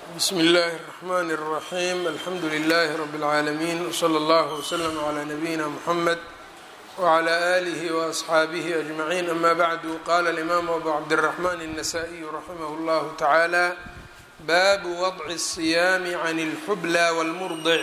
bsmi اllahi الرحmn الرaxيm alxamdu لlh rb العaalمين wslى اllه وslm عlى nabiyina mحamed وعlى آlih وأصxaabih أجmaعين ama bعdu qala الإmam abu cabdالرحmn النsائي raximh اllah taعalى babu وضع الصiyaam عn الxblى wاlmurdic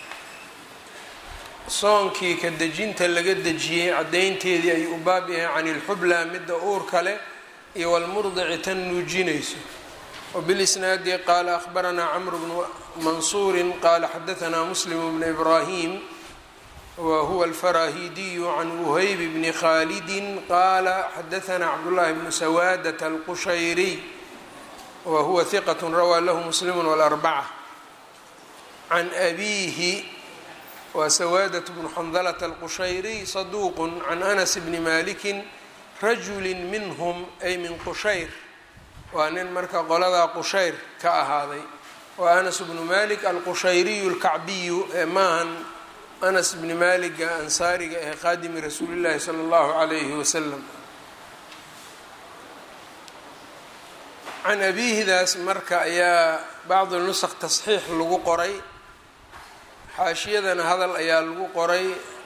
soonkii ka dejinta laga dejiyey cadaynteedii ayuu u baab yahay can اlxublى mida uurka leh iyo wاlmurdici tan nuujinayso وبالإsناadi qala أخbarana cmr بن maنصuri qala xadaثna msلm بن إbrahيm whuwa الfarahidiy عan وhyb بn khاldi qala xadaثna cbdاللahi بن سwاdة الqushayriي whuwa ثqة rawى lah msلm والأربcة عan أbihi wa سwاdة بن xndلة الqushayriي صduq عan أنس بn maliki rajuli minhm ay min qushayr waa nin marka qoladaa qushayr ka ahaaday waa anas bnu malik alqushayriyu اlkacbiyu ee maahan anas bni maliga ansaariga ee qaadimi rasuuli llahi salى اllahu عalayhi wasalam can abihidaas marka ayaa bacd nusq tasxiix lagu qoray xaashiyadana hadal ayaa lagu qoray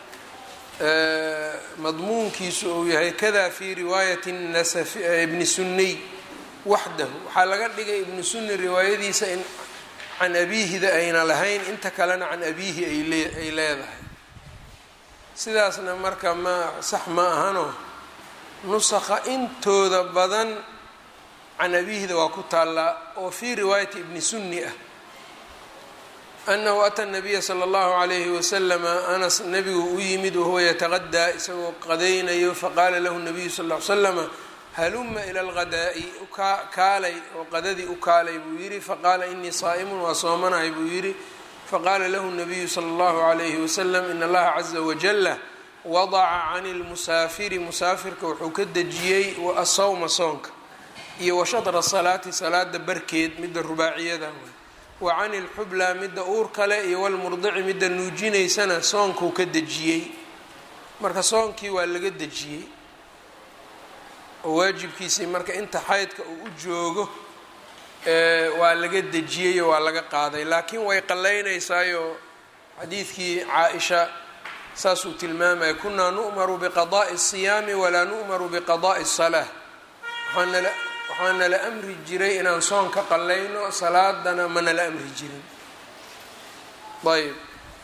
madmuunkiisu uu yahay kada fi riwaayati ibni suniy waxdahu waxaa laga dhigay ibnu sunni riwaayadiisa in can abiihida ayna lahayn inta kalena can abiihi ay leedahay sidaasna marka ma sax ma ahano nusakha intooda badan can abiihida waa ku taallaa oo fii riwaayati ibni sunni ah anahu ata nabiya sala allahu calayhi wasalama anas nabigu u yimid wahuwa yataqadaa isagoo qadaynayo faqaala lahu nabiyu sal l l slama haluma ila alghadaa'i kaalay oo qadadii u kaalay buu yidhi faqaala inii saa'imun waa soomanahay buu yidhi faqaala lahu nabiyu sala allahu calayhi wasalam in allaha caza wajalla wadaca cani lmusaafiri musaafirka wuxuu ka dejiyey asawma soonka iyo washadra salaati salaada barkeed midda rubaaciyada wa cani lxublaa midda uur kale iyo walmurdici midda nuujinaysana soonkuu ka dejiyey marka soonkii waa laga dejiyey oo waajibkiisii marka inta xaydka uu u joogo waa laga dejiyayo waa laga qaaday laakiin way qallaynaysaayoo xadiidkii caa-isha saasuu tilmaamaya kunaa nu'maru biqadaa'i الsiyaami walaa nu'maru biqadaa'i الsalaa waxaanala waxaa nala amri jiray inaan soon ka qallayno salaadana ma nala amri jirin ayb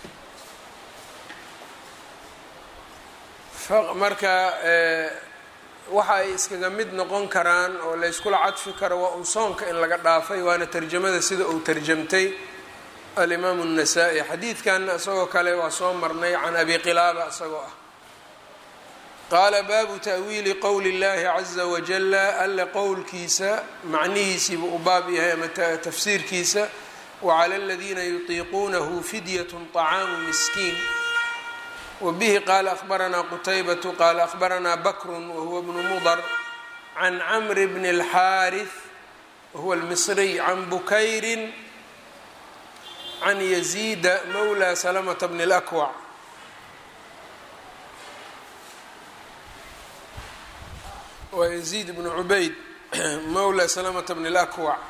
marka waxa ay iskaga mid noqon karaan oo layskula cadfi karo waa un soonka in laga dhaafay waana tarjamada sida uu tarjamtay alimaamu الnasaa-i xadiidkanna isagoo kale waa soo marnay can abi qilaaba isagoo ah qaala baabu ta'wiili qowli اllahi caza wajala alle qowlkiisa macnihiisiibuu u baab yahay ama tafsiirkiisa wacala aladiina yutiiquunahu fidyat طacaamu miskiin wbihi qaala ahbaranaa qutaybatu qaala ahbaranaa bakru wahuwa bnu mudar can camri bni اlxaariث wahuwa اlmisriy can bukayri can yaziida mawla salamata bni اlakwac waa yaziid bnu cubayd mawla salamata bni اlakwac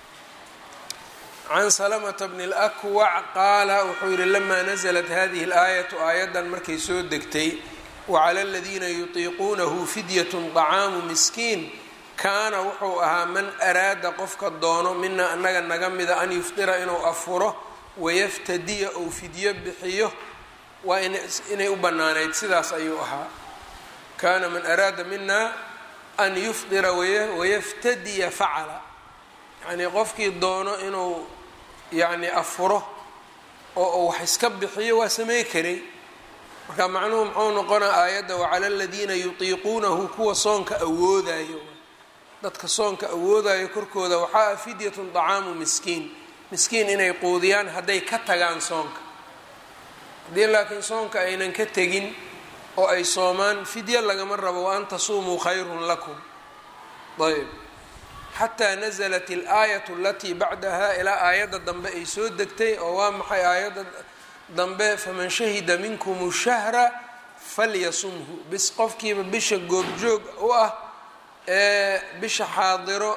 can salamata bni اlakwac qaala wuxuu yihi lamaa naزlat hadihi اlaayatu aayaddan markay soo degtay wacala aladiina yutiiquunahu fidyat طacaamu miskiin kaana wuxuu ahaa man araada qofka doono mina anaga naga mida an yufdira inuu afuro wayaftadiya ou fidyo bixiyo waa inay u banaanayd sidaas ayuu ahaa kaana man araada mina an yufdira wayaftadiya facala yacnii qofkii doono inuu yacni afuro oo uu wax iska bixiyo waa samey karay marka macnuhu muxuu noqonaa aayadda wacala aladiina yutiiquunahu kuwa soonka awoodayo dadka soonka awoodayo korkooda waxaa ah fidyatun طacaamu miskiin miskiin inay quudiyaan hadday ka tagaan soonka haddii laakiin soonka aynan ka tegin oo ay soomaan fidyo lagama rabo wa an tasuumuu khayrun lakum ayb xataa naزlat اlaayat alatii bacdaha ilaa aayadda dambe ay soo degtay oo waa maxay aayadda dambe faman shahida minkum shahra falyasumhu bis qofkiiba bisha goobjoog u ah ee bisha xaadiro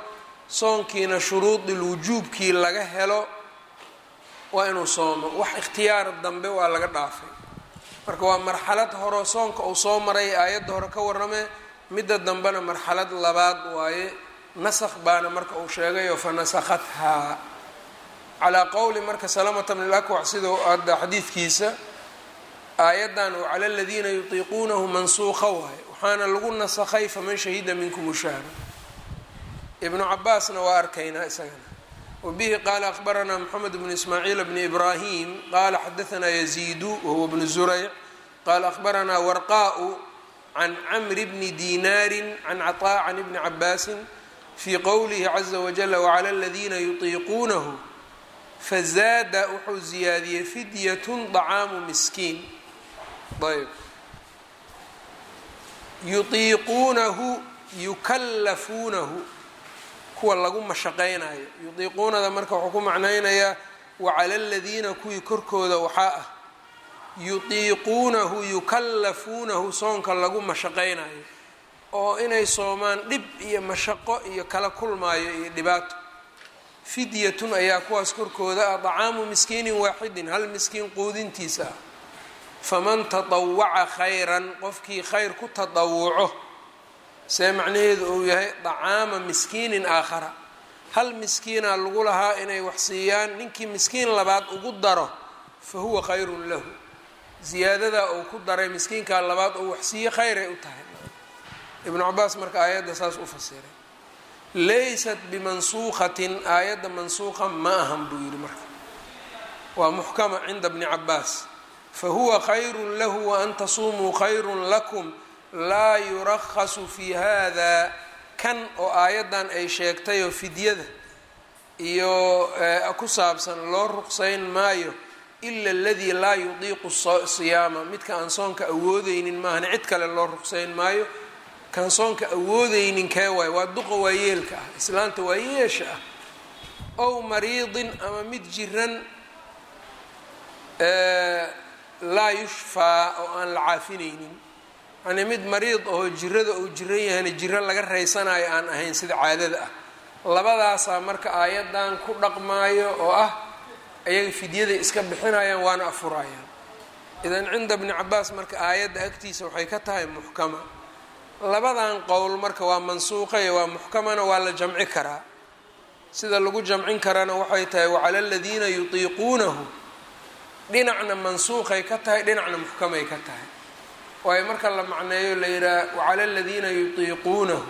soonkiina shuruudil wujuubkii laga helo waa inuu soomo wax ikhtiyaar dambe waa laga dhaafay marka waa marxalad horeo soonka uu soo maray aayadda hore ka warramee midda dambena marxalad labaad waaye nasakh baana marka uu sheegayo fa nasakhathaa calaa qowli marka salamata bn lakwac sidau hadda xadiidkiisa aayaddan oo cala aladiina yutiiquunahu mansuuqa waaye waxaana lagu nasakhay faman shahida minkum ushahra ibnu cabaasna waa arkaynaa isagana wabihi qaala akhbaranaa moxamed bnu ismaaciil bni ibraahim qaala xadaanaa yaziidu wahuwa bnu zurayc qaala akhbaranaa warqaau can camri bni dinaarin can caطaa can ibni cabaasin fii qowlihi caza wajala wacala aladiina yutiiquunahu fazaada wuxuu ziyaadiyey fidyatun dacaamu miskiin ayb yutiiquunahu yukallafuunahu kuwa lagu mashaqaynayo yutiiquunada marka wuxuu ku macnaynayaa wacala aladiina kuwii korkooda waxaa ah yutiiquunahu yukallafuunahu soonka lagu mashaqaynayo oo inay soomaan dhib iyo mashaqo iyo kala kulmaayo iyo dhibaato fidyatun ayaa kuwaas korkooda ah dacaamu miskiinin waaxidin hal miskiin quudintiisa ah faman tatawaca khayran qofkii khayr ku tadawuco see macnaheedu uu yahay dacaama miskiinin aakhara hal miskiinaa lagu lahaa inay wax siiyaan ninkii miskiin labaad ugu daro fa huwa khayrun lahu ziyaadadaa uu ku daray miskiinkaa labaad oo wax siiye khayray u tahay ibnu cabaas marka aayadda saas u fasiray laysat bimansuuqatin aayadda mansuuqa ma ahan buu yidhi marka waa muxkama cinda bni cabaas fahuwa khayrun lahu waan tasuumuu khayrun lakum laa yurakhasu fi hada kan oo aayaddan ay sheegtayoo fidyada iyo ku saabsan loo ruqsayn maayo ila aladii laa yudiiqu siyaama midka aan soonka awoodeynin maahane cid kale loo ruqsayn maayo kan soonka awoodeynin kee waay waa duqa waayeelka ah islaanta waayeesha ah ow mariidin ama mid jiran laa yushfaa oo aan la caafinaynin yani mid mariid ahoo jirada uu jiran yahayna jiro laga raysanayo aan ahayn sida caadada ah labadaasaa marka aayaddan ku dhaqmaayo oo ah ayaga fidyaday iska bixinayaan waana afurayaan idan cinda bni cabaas marka aayadda agtiisa waxay ka tahay muxkama labadan qowl marka waa mansuuqayo waa muxkamana waa la jamci karaa sida lagu jamcin karana waxay tahay wacala aladiina yutiiquunahu dhinacna mansuuqay ka tahay dhinacna muxkamay ka tahay waayo marka la macneeyo la yidhaha wacala aladiina yutiiquunahu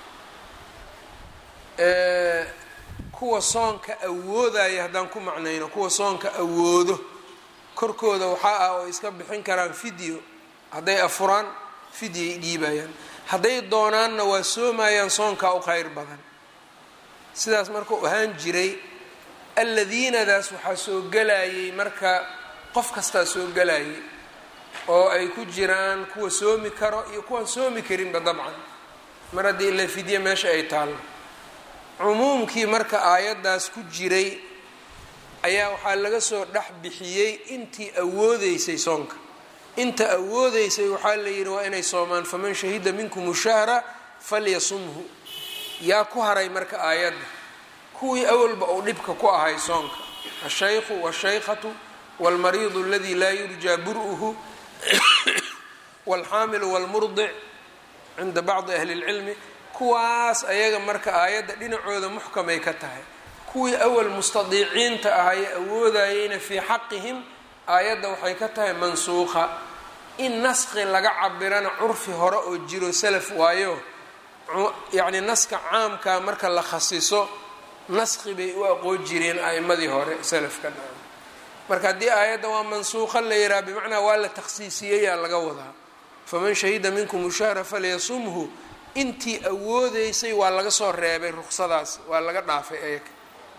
kuwa soonka awoodaya haddaan ku macnayno kuwa soonka awoodo korkooda waxaa ah oo iska bixin karaan fidyo hadday afuraan fidyay dhiibayaan hadday doonaanna waa soomayaan soonkaa u kheyr badan sidaas markuu ahaan jiray alladiinadaas waxaa soo gelayay marka qof kastaa soo gelayay oo ay ku jiraan kuwa soomi karo iyo kuwaan soomi karinba dabcan mar haddii ila fidye meesha ay taallo cumuumkii marka aayaddaas ku jiray ayaa waxaa laga soo dhex bixiyey intii awoodeysay soonka inta awoodeysay waxaa la yidhi waa inay soomaan faman shahida minkum shahra falyasumhu yaa ku haray marka aayadda kuwii awalba uu dhibka ku ahay soonka ashaykhu washaykhatu wاlmariidu aladi laa yurjaa bur'uhu wاlxaamilu wاlmurdic cinda bacdi ahli اlcilmi kuwaas ayaga marka aayadda dhinacooda muxkamay ka tahay kuwii awal mustadiiciinta ahaye awoodayeyna fii xaqihim aayadda waxay ka tahay mansuuqa in naski laga cabirana curfi hore oo jiro salaf waayo yacni naska caamka marka la khasiso naski bay u aqoon jireen a'imadii hore salafka marka haddii aayadda waa mansuuqa la yihaha bimacnaa waa la takhsiisiyeyaa laga wadaa faman shahida minkum ushahra falyasumhu intii awoodeysay waa laga soo reebay ruksadaas waa laga dhaafay ayaga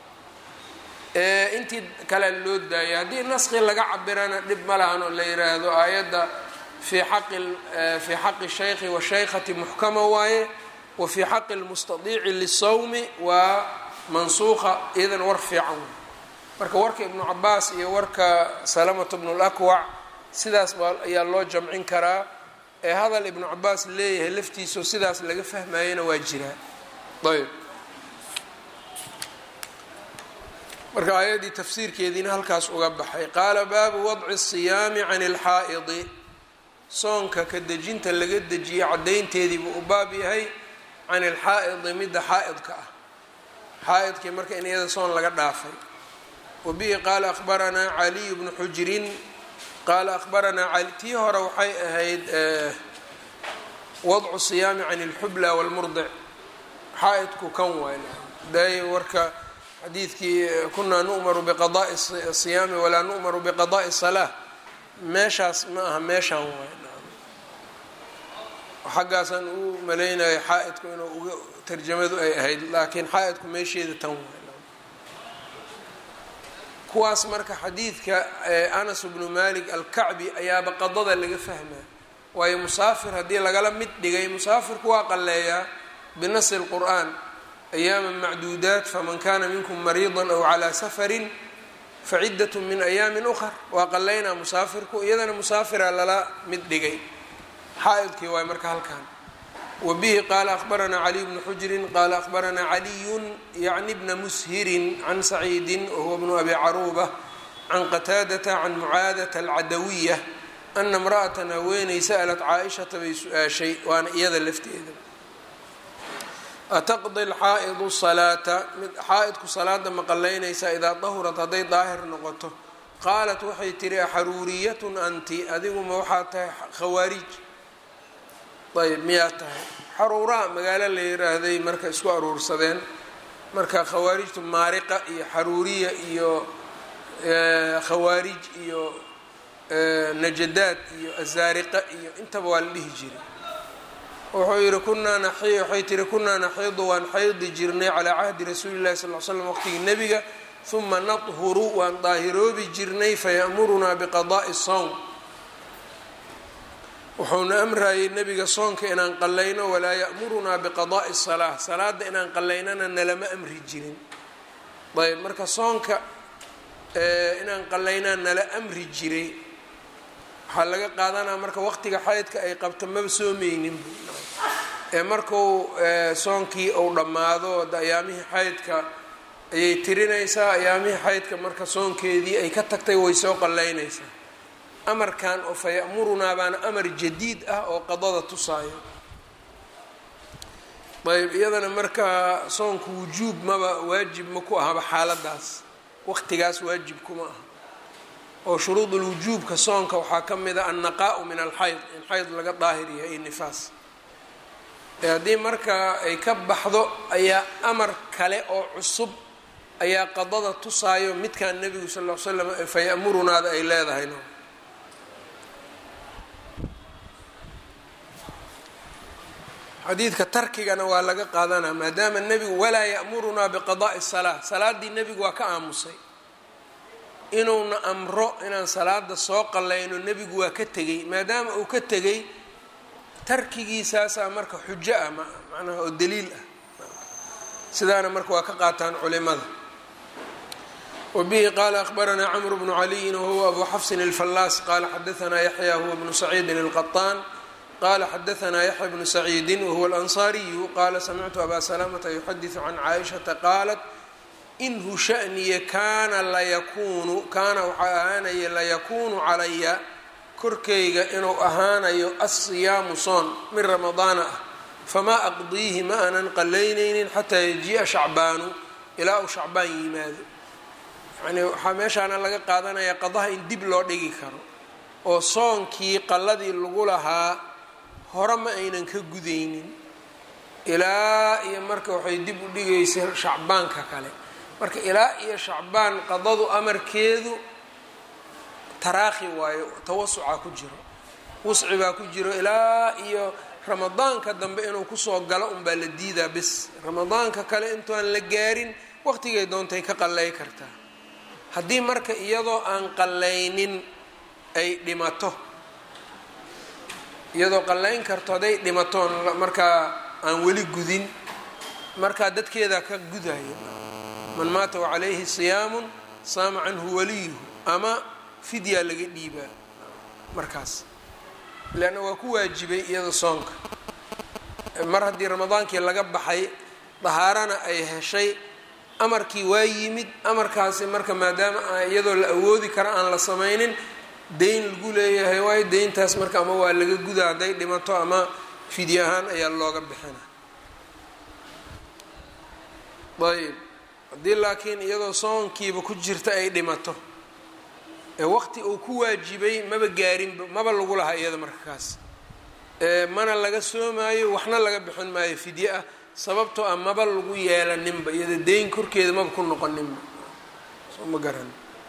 intii kalea loo daayay haddii naski laga cabirana dhib ma lahan oo la yiraahdo aayadda fii xaqi fii xaqi shaykhi washaykhati muxkama waaye wa fii xaqi lmustadiici lisawmi waa mansuuqa iyadan war fiican wey marka warka ibnu cabaas iyo warka salamatu bnu lakwac sidaas baa ayaa loo jamcin karaa ee hadal ibnu cabaas leeyahay laftiisao sidaas laga fahmayana waa jiraa ayb marka aayaddii tafsiirkeediina halkaas uga baxay qaala baabu wadci الsiyaami can اlxaa'idi soonka ka dejinta laga dejiyey caddaynteediibuu u baab yahay can ilxaa'idi midda xaa'idka ah xaa'idkii marka in iyada soon laga dhaafay wa bihi qaala akhbaranaa caliy bnu xujrin qaala akhbaranaa cali tii hore waxay ahayd wadcu siyaami can اlxubla wاlmurdic xaa'idku kan waay day warka xadiidkii kunaa nu'maru biqada'i siyaami walaa nu'maru biqada'i salaa meeshaas ma aha meeshaan waay xaggaasaan u malaynaya xaa-idku inuu uga tarjamadu ay ahayd laakiin xaa-idku meesheeda tan waay kuwaas marka xadiidka anas bnu malik alkacbi ayaaba qadada laga fahmaa waayo musaafir haddii lagala mid dhigay musaafirku waa qalleeyaa binasi lqur'aan ayaama macduudaat faman kana minkum mariida aw calaa safarin faciddat min ayaamin ukhar waa qaleynaa musaafirku iyadana musaafira lala mid dhigay xaa-idkii waay marka halkan wa bihi qaala akhbaranaa caliy bnu xujrin qaala akhbaranaa caliyun yacni bna mushirin can saciidin wahuwa bnu abi caruuba can qataadata can mucaadata alcadawiya ana imra'atan haweeney sa'lat caaishata bay su-aashay waana iyada lafteeda ataqdi alxaa'idu salaata mid xaa-idku salaada ma qalaynaysaa idaa dahurat hadday daahir noqoto qaalat waxay tihi axaruuriyatun anti adiguma waxaa tahay khawaarij ayb miyaa tahay xaruuraa magaalo la yiraahday marka isku aruursadeen marka khawaarijtu maariqa iyo xaruuriya iyo khawaarij iyo najadaad iyo azaariqa iyo intaba waa la dhihi jiray wuxuu yihi kunaa naxi waxay tihi kunaa naxiidu waan xaydi jirnay calaa cahdi rasuuli llahi sal l slam waqtigii nebiga huma nadhuru waan daahiroobi jirnay faya'murunaa biqada'i sowm wuxuuna amrayay nebiga soonka inaan qallayno walaa ya'murunaa biqada'i salaa salaada inaan qallaynana nalama amri jirin ayb marka soonka inaan qallaynaa nala amri jiray waxaa laga qaadanaa marka waqtiga xaydka ay qabto maba soomeynin ee marku soonkii uu dhammaado ayaamihii xaydka ayay tirinaysaa ayaamihii xaydka marka soonkeedii ay ka tagtay way soo qallaynaysaa amarkan oo fa ya'murunaa baana amar jadiid ah oo qadada tusaayo ayb iyadana marka soonka wujuub maba waajib ma ku ahaba xaaladaas waqtigaas waajib kuma aha oo shuruudulwujuubka soonka waxaa ka mid a annaqaa'u min alxayd in xayd laga daahir yahay iyo nifaas haddii marka ay ka baxdo ayaa amar kale oo cusub ayaa qadada tusaayo midkan nebigu sal l l slam fayamurunaada ay leedahay no xadiidka tarkigana waa laga qaadanaa maadaama nebigu walaa ya'murunaa biqada'i salaa salaaddii nebigu waa ka aamusay inuuna amro inaan salaada soo qallayno nebigu waa ka tegey maadaama uu ka tegey tarkigiisaasaa marka xujo ah macnaha oo daliil ah sidaana marka waa ka qaataan culimada wa bihi qaala akhbaranaa camru bnu caliyin wahuwa abu xafsin alfallaas qaala xadaanaa yaxya huwa bnu saciidin alqaطaan qala xadaanaa yaxya bnu saciidin wahuwa alansaariyu qaala samictu abaa salamata yuxadiثu can caaishata qaalat inhu shaniya kaana layakuunu kaana waxaa ahaanaya layakuunu calaya korkayga inuu ahaanayo asiyaamu soon min ramadaana ah famaa aqdiihi ma aanan qalaynaynin xataa yajii'a shacbaanu ilaa uu shacbaan yimaado yacnii waxaa meeshaana laga qaadanaya qadaha in dib loo dhigi karo oo soonkii qalladii lagu lahaa hore ma aynan ka gudaynin ilaa iyo marka waxay dib u dhigaysa shacbaanka kale marka ilaa iyo shacbaan qadadu amarkeedu taraakhi waayo tawasucaa ku jiro wusci baa ku jiro ilaa iyo ramadaanka dambe inuu kusoo galo unbaa la diidaa bis ramadaanka kale intuaan la gaarin waqtigay doontay ka qallay kartaa haddii marka iyadoo aan qallaynin ay dhimato iyadoo qallayn karto hadday dhimatoon markaa aan weli gudin markaa dadkeedaa ka gudaya man maata wacalayhi siyaamun saama canhu waliyuhu ama fidyaa laga dhiibaa markaas leanna waa ku waajibay iyada soonka mar haddii ramadaankii laga baxay dahaarana ay heshay amarkii waa yimid amarkaasi marka maadaama iyadoo la awoodi kara aan la samaynin deyn lagu leeyahay waayo deyntaas marka ama waa laga guda hadday dhimato ama fidye ahaan ayaa looga bixina ayb haddii laakiin iyadoo soonkiiba ku jirta ay dhimato ee waqti uu ku waajibay maba gaarinba maba lagu lahaa iyada marka kaas mana laga soomaayo waxna laga bixin maayo fidye ah sababtoo ah maba lagu yeelaninba iyada deyn korkeeda maba ku noqoninba soo ma garan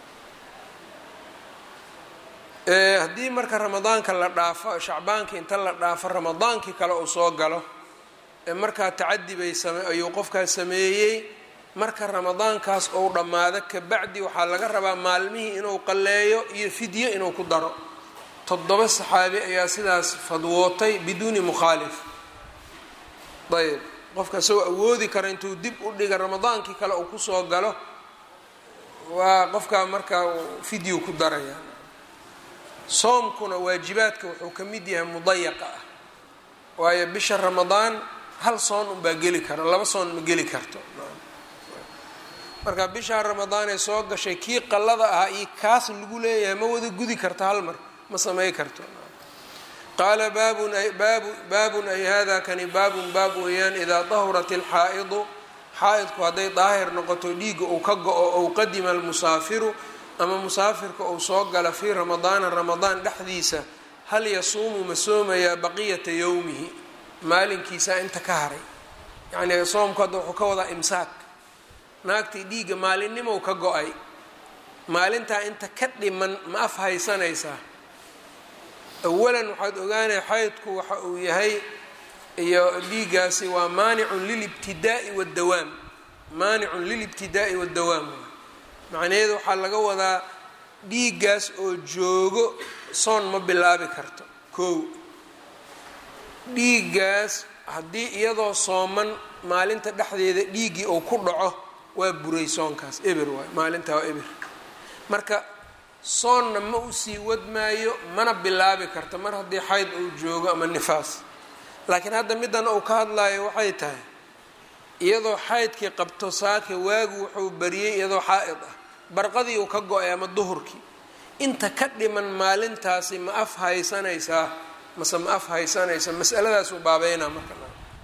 haddii marka ramadaanka la dhaafo shacbaankii inta la dhaafo ramadaankii kale uu soo galo ee markaa tacadi bay same ayuu qofkaas sameeyey marka ramadaankaas ou dhammaado kabacdi waxaa laga rabaa maalmihii inuu qalleeyo iyo fidyo inuu ku daro toddoba saxaabi ayaa sidaas fadwootay biduuni mukhaalif ayb qofka isagoo awoodi kara intuu dib u dhiga ramadaankii kale uu kusoo galo waa qofkaa markaa fidyu ku daraya soomkuna waajibaadka wuxuu ka mid yahay mudayaqa ah waayo bisha ramadaan hal soon unbaa geli kara laba soon ma geli karto marka bishaa ramadaan ee soo gashay kii qallada ahaa iyo kaas lagu leeyahay ma wada gudi karto hal mar ma samay karto qaala baabun baabu baabun ay hada kani baabun baab weeyaan idaa dahurat ilxaa'idu xaa-idku hadday daahir noqoto dhiigga uu ka go-o ou qadima almusaafiru ama musaafirka uu soo gala fii ramadaana ramadaan dhexdiisa hal yasuumu ma soomayaa baqiyata yowmihi maalinkiisa inta ka haray yacnii soomku hadda wuxuu ka wadaa imsaak naagtii dhiigga maalinimow ka go-ay maalintaa inta ka dhiman ma af haysanaysaa awalan waxaad ogaanaya xaydku waxa uu yahay iyo dhiiggaasi waa maanicun lilibtidaa'i waddawaam maanicun lilibtidaa'i waddawaam macnaheedu waxaa laga wadaa dhiiggaas oo joogo soon ma bilaabi karto kow dhiiggaas haddii iyadoo sooman maalinta dhexdeeda dhiiggii uu ku dhaco waa buray soonkaas eber waay maalintaa waa eber marka soonna ma usii wadmaayo mana bilaabi karto mar haddii xayd uu joogo ama nifaas laakiin hadda middan uu ka hadlayo waxay tahay iyadoo xaydkii qabto saaka waagu wuxuu bariyey iyadoo xaa-id ah barqadii uu ka go-ay ama duhurkii inta ka dhiman maalintaasi ma af haysanaysaa mase ma af haysanaysa masaladaasuu baabeynaa marka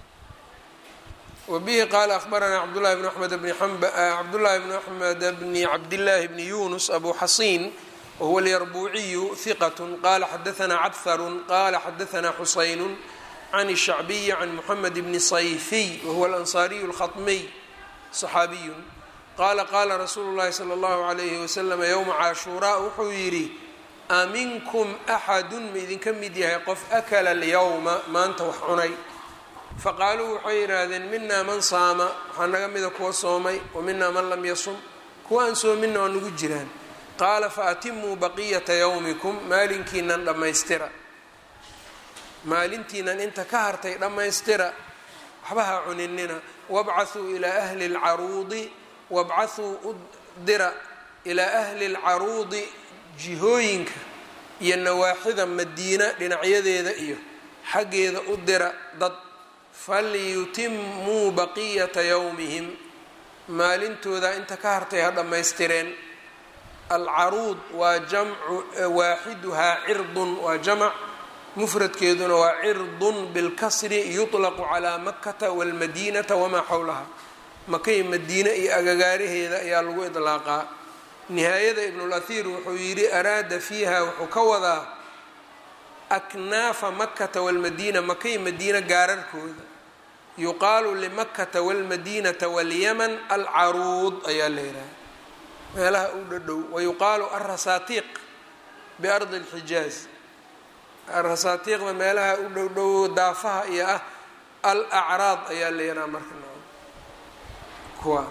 wbihi qaala ahbaranaa cabdulahi bn amed bni cabdullahi bn axmed bni cabdillaahi bni yunus abu xasiin wahuwa alyarbuuciyu hiqat qala xadaanaa cabharun qala xadaanaa xusaynu can الshacbiyi can muxamed bni sayfiy wahuwa alansaariyu اlkhaطmiy صaxaabiyu qaala qaala rasuulu llahi salى اllahu alayhi waslama ywma caashuuraa wuxuu yidhi aminkum axadun ma idinka mid yahay qof akala alyawma maanta wax cunay faqaaluu waxay yidhaahdeen minaa man saama waxaa naga mida kuwa soomay wa minaa man lam yasum kuwa aan soominna waa nagu jiraan qaala faatimuu baqiyata yawmikum maalinkiinan dhammaystira maalintiinan inta ka hartay dhammaystira waxba ha cuninina wabcathuu ilaa ahli lcaruudi wabcathuu u dira ilaa ahli lcaruudi jihooyinka iyo nawaaxida madiina dhinacyadeeda iyo xaggeeda u dira dad falyutimuu baqiyata yowmihim maalintooda inta ka hartay ha dhammaystireen alcaruud waa jamcu waaxiduhaa cirdun waa jamac mufradkeeduna waa cirdun bilkasri yuطlaqu calaa makata wاlmadiinata wamaa xowlaha makay madiine iyo agagaaraheeda ayaa lagu idlaaqaa nihaayada ibnulahir wuxuu yidhi araada fiiha wuxuu ka wadaa aknaafa makata walmadiina makay madiina gaararkooda yuqaalu limakata walmadiinata walyaman alcaruud ayaa la yidhaha meelaha u dhadhow wayuqaalu alrasaatiiq biardi اlxijaaz alrasaatiiqda meelaha u dhowdhow daafaha iyo ah al acraad ayaa la yidhaha marka kuwa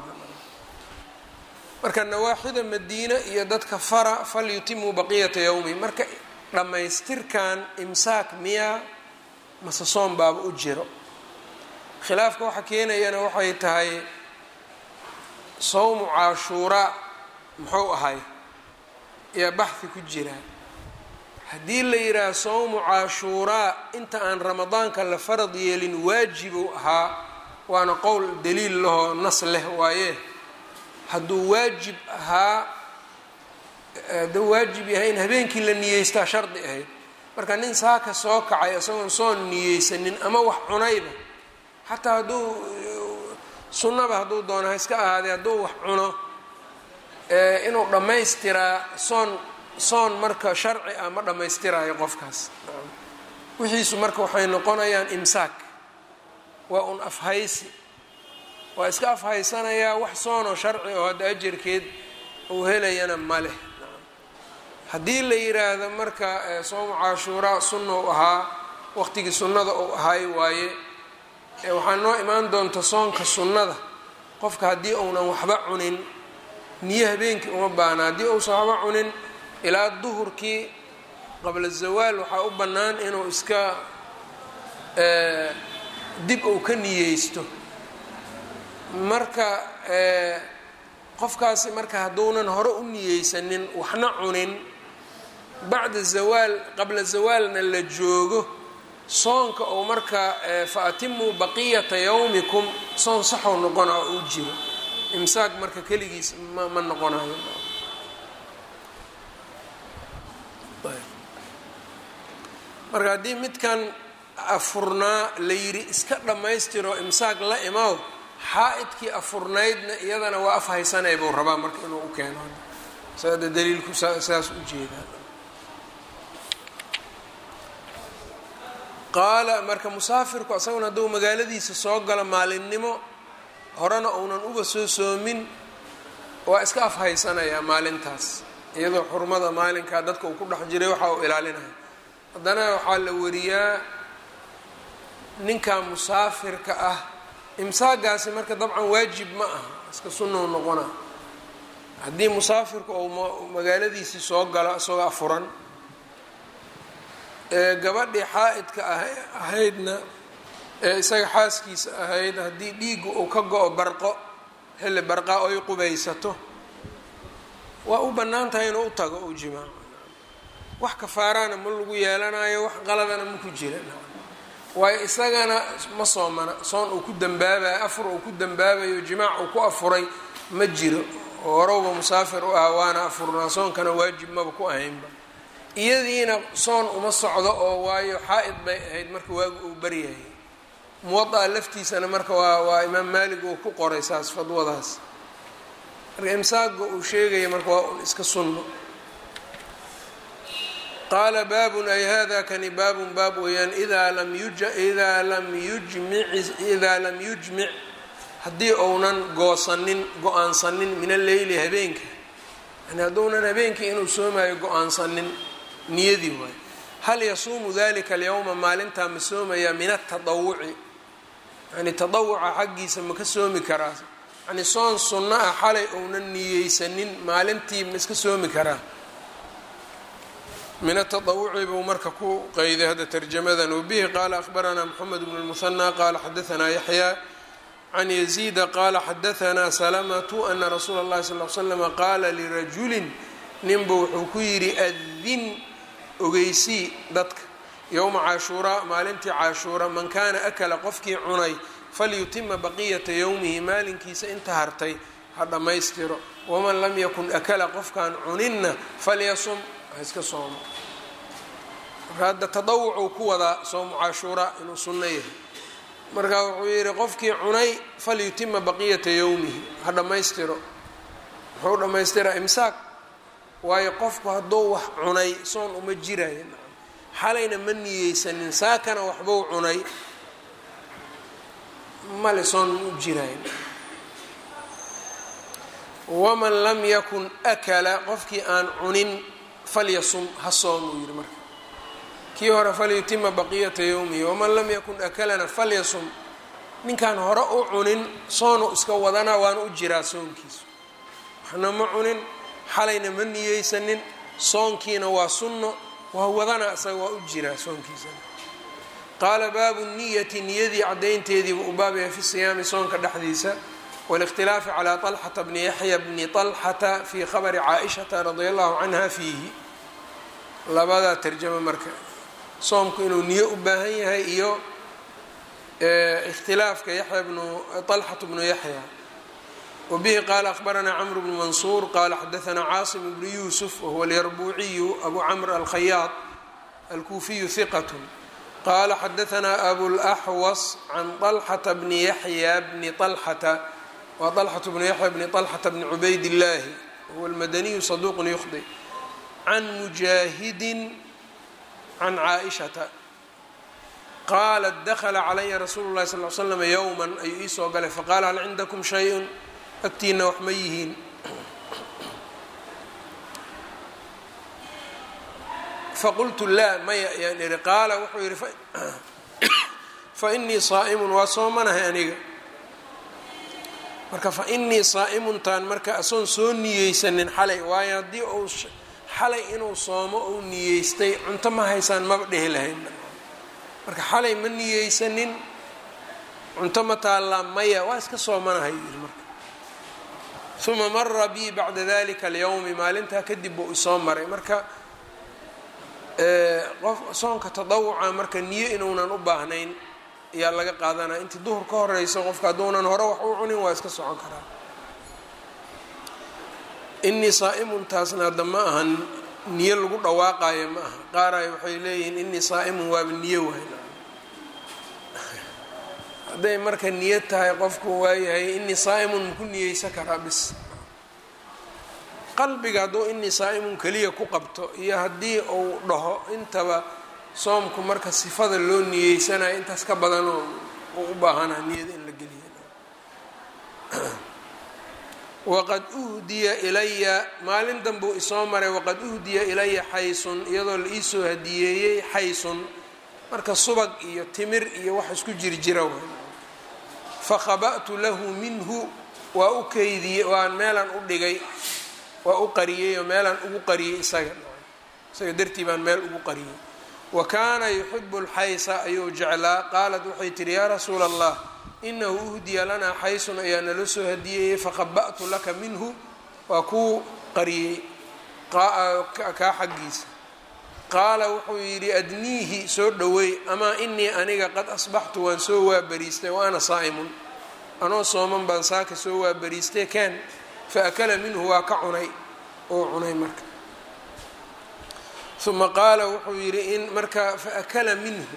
marka nawaaxida madiina iyo dadka fara falyutimuu baqiyata yowmi marka dhammaystirkan imsaak miyaa mase soom baaba u jiro khilaafka waxa keenayana waxay tahay sawmu caashuuraa muxuu ahay ayaa baxhi ku jiraa haddii la yidhaaha sawmu caashuuraa inta aan ramadaanka la farad yeelin waajibuu ahaa waana qowl daliil lahoo nas leh waaye hadduu waajib ahaa hadduu waajib yahay in habeenkii la niyeystaa shardi ahayd marka nin saaka soo kacay isagoon soon niyeysanin ama wax cunayba xataa hadduu sunnaba hadduu doono ha iska ahaadee hadduu wax cuno inuu dhammaystiraa soon soon marka sharci ah ma dhammaystiraayo qofkaas wixiisu marka waxay noqonayaan imsaak waa un afhaysi waa iska afhaysanayaa wax soonoo sharci oo hadda ajarkeed uu helayana ma leh haddii la yiraahdo marka soomu cashuuraa sunna u ahaa waqtigii sunnada uu ahaay waaye waxaa noo imaan doonta soonka sunnada qofka haddii uunan waxba cunin niyo habeenkii uma baana haddii uusan waxba cunin ilaa duhurkii qabla zawaal waxaa u bannaan inuu iska dib uu ka niyeysto marka qofkaasi marka hadduunan hore u niyeysanin waxna cunin bacda zawaal qabla zawaalna la joogo soonka oo marka fa atimuu baqiyata yawmikum soon saxow noqona oo u jiro imsaaq marka keligiis ma ma noqonayo marka haddii midkan afurnaa la yidhi iska dhammaystiro imsaaq la imaw xaa-idkii afurnaydna iyadana waa afhaysanay buu rabaa marka inuu u keeno saada daliilku saas u jeedaa qaala marka musaafirku asaguna hadduu magaaladiisa soo galo maalinimo horena uunan uba soo soomin waa iska afhaysanayaa maalintaas iyadoo xurmada maalinkaa dadka uu ku dhex jiray waxa uu ilaalinaya haddana waxaa la wariyaa ninka musaafirka ah imsaagaasi marka dabcan waajib ma aha iska sunnou noqona haddii musaafirku uu magaaladiisii soo galo isagoo afuran ee gabadhii xaa-idka ahaydna ee isaga xaaskiisa ahayd haddii dhiigga uu ka go-o barqo xilli barqaa oy qubaysato waa u bannaan tahay inuu u tago u jimaaco wax kafaaraana ma lagu yeelanayo wax qaladana ma ku jira waayo isagana ma soomana soon uu ku dambaabayo afur uu ku dambaabayo jimaac uu ku afuray ma jiro oo horowba musaafir u ah waana afurnaa soonkana waajib maba ku ahaynba iyadiina soon uma socdo oo waayo xaa-id bay ahayd marka waagu uu baryahay muwada laftiisana marka waa waa imaam maalig uu ku qoray saas fadwadaas marka imsaaga uu sheegaya marka waa un iska sunno qaala baabun ay hada kani baabun baab weeyaan idaa lam idaa lam yujmic idaa lam yujmic haddii uunan goosanin go-aansanin min alleyli habeenka yani hadduunan habeenkii inuu soomaayo go-aansanin niyadii waay hal yasuumu dalika alyawma maalintaa ma soomayaa min atadawuci yani tadawuca xaggiisa ma ka soomi karaa yani soon sunno ah xalay uunan niyeysanin maalintii ma iska soomi karaa min atadawuci buu marka ku qeyday hadda tarjamadan wabihi qaala ahbaranaa moxamed bnu lmuhanaa qaala xadaanaa yaxyaa can yaziida qaala xadaanaa salamatu ana rasuula اllahi sal l slama qaala lirajulin ninbuu wuxuu ku yidhi adin ogeysii dadka yowma cashuuraa maalintii cashuura man kaana akala qofkii cunay falyutima baqiyata yowmihi maalinkiisa inta hartay ha dhammaystiro waman lam yakun akala qofkaan cuninna falyasum ha iska soomo marka hadda tadawucuu ku wadaa soomu cashuuraa inuu sunno yahay marka wuxuu yidhi qofkii cunay falyutima baqiyata yowmihi ha dhammaystiro muxuu dhammaystiraa imsaak waayo qofku hadduu wax cunay soon uma jiraayo xalayna ma niyeysanin saakana waxbuu cunay male soon ma u jiraayo waman lam yakun akala qofkii aan cunin falyasum ha soom uu yidhi marka kii hore falyutima baqiyata yowmihi waman lam yakun akalana falyasum ninkaan hore u cunin soonu iska wadanaa waana u jiraa soonkiisu waxna ma cunin xalayna ma niyeysanin soonkiina waa sunno waa wadana isaga waa u jiraa soonkiisana qaala baabu niyati niyadii caddaynteediiba u baabaya fi siyaami soonka dhexdiisa wاlاkhtilaafi calى طalxata bni yaxya bni طalxata fi khabri caaishata radia allahu canha fiihi labadaa tarjamo marka soomku inuu niyo u baahan yahay iyo ikhtilaafka yaxya bnu طalxatu bnu yaxya wbihi qaala akhbaranaa cmr bnu mansuur qaala xadaanaa caasim bnu yuusuf wahuwa alyarbuuciyu abu camr alkhayaad alkuufiyu hiqat qaala xadaanaa abulaxwas can طalxata bni yaxya bni طalxata wa طalxatu bnu yaxya bni طalxata bni cubayd illaahi wahuwa almadaniyu saduuq yukhdi can mujaahidin can caaishata qaalat dakla calaya rasuulu lahi sal l slm yowma ayuu ii soo galay faqaala hal cindakum shay-un agtiina wax ma yihiin faqultu laa maya ayaan ihi qaala wuxuu yihi fainii saa'imun waa soomanahay aniga marka fainii saa'imuntaan marka asoon soo niyeysanin xalay waayo haddii uu xalay inuu soomo uu niyeystay cunto ma haysaan maba dhehi lahayn marka xalay ma niyeysanin cunto ma taallaa maya waa iska soomanahay yiri marka uma mara bii bacda dalika alyowmi maalintaa kadib buu isoo maray marka qof soonka tadawuca marka niyo inuunan u baahnayn ayaa laga qaadanaya intii duhur ka horeyso qofka hadduunan hore wax u cunin waa iska socon karaa inii saa'imun taasna hadda ma ahan niyo lagu dhawaaqayo ma aha qaaraay waxay leeyihiin inii saa'imun waaba niyo wayn hadday marka niyad tahay qofku waayahay inii saa'imun maku niyeysan karaa bis qalbiga hadduu inii saa'imun keliya ku qabto iyo haddii uu dhaho intaba soomku marka sifada loo niyeysanayo intaas ka badanoo uu u baahanaa niyada in la geliya waqad uhdiya ilaya maalin danbuu isoo maray waqad uhdiya ilaya xaysun iyadoo la iisoo hadiyeeyey xaysun marka subag iyo timir iyo wax isku jirjira way fakhaba'tu lahu minhu waa u keydiyey waan meelaan u dhigay waa u qariyey oo meelaan ugu qariyey isaga isaga dartii baan meel ugu qariyey wa kaana yuxibu lxaysa ayuu jeclaa qaalat waxay tihi yaa rasuula allah inahu uhdiya lanaa xaysun ayaa nala soo hadiyeeyey fakhaba'tu laka minhu waa kuu qariyey kaa xaggiisa qaala wuxuu yidhi adniihi soo dhoweey amaa inii aniga qad asbaxtu waan soo waabariistay wa ana saa'imun anoo sooman baan saaka soo waabariistay kaan fa akala minhu waa ka cunay oo cunay marka uma qaala wuxuu yidhi in marka fa akala minhu